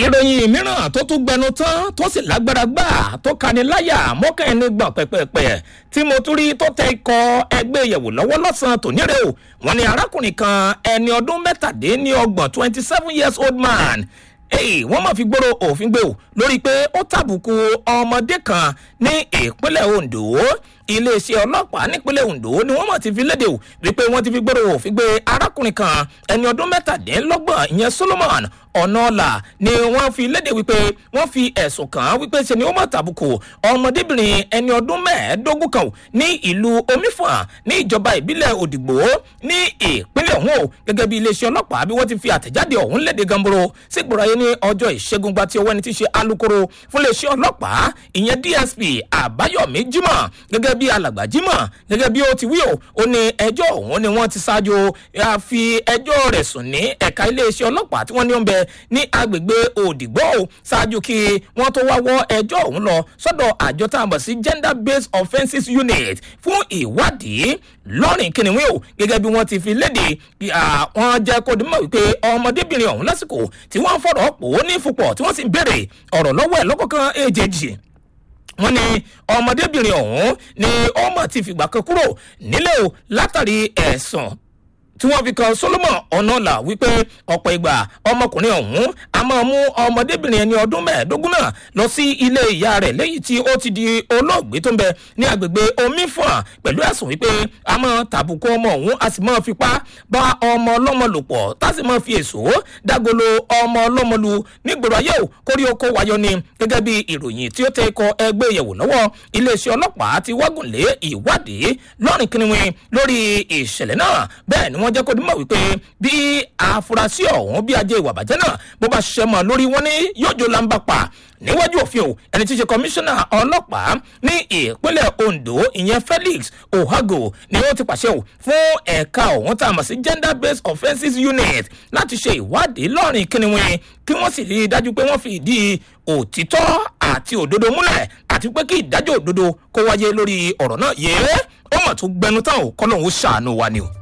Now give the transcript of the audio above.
ìròyìn mìíràn tó tún gbẹnu tán tó sì lágbára gbà tó kani láyà mọ́kànlélẹ́ gbọ̀n pẹ̀pẹ̀pẹ̀ tí mo tún rí tó tẹ ikọ̀ ẹgbẹ́ ìyẹ̀wò lọ́wọ́ lọ́sàn-án tòní rẹ̀ o wọ́n ní arákùnrin kan ẹni ọdún mẹ́tàdínlọ́gbọ̀n twenty seven years old man èyí wọ́n máa fi gbòòrò òfin gbé o lórí pé ó tàbùkù ọmọdé kan ní ìpínlẹ̀ ondo iléeṣẹ́ ọlọ́pàá nípínlẹ̀ ondo ni wọ́n mọ̀ ti fi léde o wípé wọ́n ti fi gbòòrò òfin gbé arákùnrin kan ẹni ọdún mẹ́tàdínlọ́gbọ̀n ìyẹn solomon ọ̀nàọ̀là ni wọ́n fi léde wípé wọ́n fi ẹ̀sùn kàn án wípé ṣe ni ó mọ̀ tàbùkù ọmọdébìnrin ẹni ọdún mẹ́ẹ̀ẹ́dógún kan ní ìlú omifọ̀n ní ìjọba ìbílẹ̀ òdìgbò ní ìpínlẹ̀ ọ̀hún o gẹ́gẹ́ bí iléeṣẹ́ ọlọ́pàá bí wọ́n ti fi àtẹ̀jáde ọ̀hún léde gamboro sígbòrò ayé ní ọjọ́ ìṣẹ́gun gba tí ọwọ́ ẹni tí ṣe alūkkóró fún iléeṣẹ́ ọlọ́pàá ìyẹn dsp àbáyọ̀mí jimoh gẹ́gẹ́ bí alàgbà jimoh gẹ́gẹ́ bí ó ti wí o ó ní ẹjọ́ ọ̀hún ni wọ́n ti ṣáájú fi ẹjọ́ rẹ̀ sùn ní ẹ̀ka iléeṣẹ́ ọlọ́pàá tí wọ́n ní ó ń bẹ ní agbègbè òdìgbò ṣáájú kí wọ́n tó wá wọ́ ẹjọ́ ọ̀hún lọ sọ́dọ̀ àjọ tá a mọ̀ sí gender based offences unit fún ìwádìí lọ́rìn kìnìún o gẹ́gẹ́ bí wọ́n ti fi léde wọ́n jẹ́ kó dìmọ̀ wípé ọmọdébìnrin ọ̀hún lásìkò tí wọ́n fọ̀rọ̀ pò ó ní fupọ̀ tí wọ́n sì ń béèrè ọ̀rọ̀ lọ́wọ́ ẹ̀ lọ́kọ̀ọ̀kan èjèèjì wọ́n ní ọmọdébìnrin ọ̀hún ni ọmọ ti fìgbà kan kúrò nílé o látàrí ẹ̀sùn tí wọ́n fi kan solomon ọ̀nàlà wípé ọ̀pọ̀ ìgbà ọmọkùnrin ọ̀hún a máa mú ọmọdébìnrin ẹni ọdún mẹ́ẹ̀ẹ́dógún náà lọ sí ilé ìyá rẹ̀ lẹ́yìn tí ó ti di olóògbé tó ń bẹ ní agbègbè omifọ̀n pẹ̀lú ẹ̀sùn wípé a máa tàbùkù ọmọ ọ̀hún a sì máa fipá bá ọmọ ọlọ́mọ lò pọ̀ tá a sì máa fi èso dágolo ọmọ ọlọ́mọ lu nígboro ayé ò kórí oko wáyọ ni gẹ́gẹ́ bí ìròyìn tí ó tẹ ikọ̀ ẹgbẹ́ ìyẹ̀wò lọ́wọ́ iléeṣẹ́ ọlọ́pàá ti wágùn lé ìwádìí lọ́rìn kìnìún lórí ìṣẹ̀lẹ̀ náà bẹ́ẹ̀ ni wọ́n jẹ́ kó dúmọ̀ wípé bí àfúrásì ọ̀hún bí ajé ìwà bàjẹ́ náà bó bá ṣiṣẹ́ mọ́ lórí wọn ní yóò jó lamba pa níwájú òfin o ẹni tí í ṣe kọmíṣánná ọlọ́pàá ní ìpínlẹ̀ ondo ìyẹn felix ohago ni ó ti pàṣẹ o fún ẹ̀ka ọ̀hún tá a mọ̀ sí gender based offences unit láti ṣe ìwádìí lọ́rìn kíniwín kí wọ́n sì rí i dájú pé wọ́n fi ìdí òtítọ́ àti òdodo múlẹ̀ àti pé kí ìdájọ́ òdodo kó wáyé lórí ọ̀rọ̀ náà yé ó mọ̀ tó gbẹnu tán o kọ́ lóun ó ṣàánú wa ni o.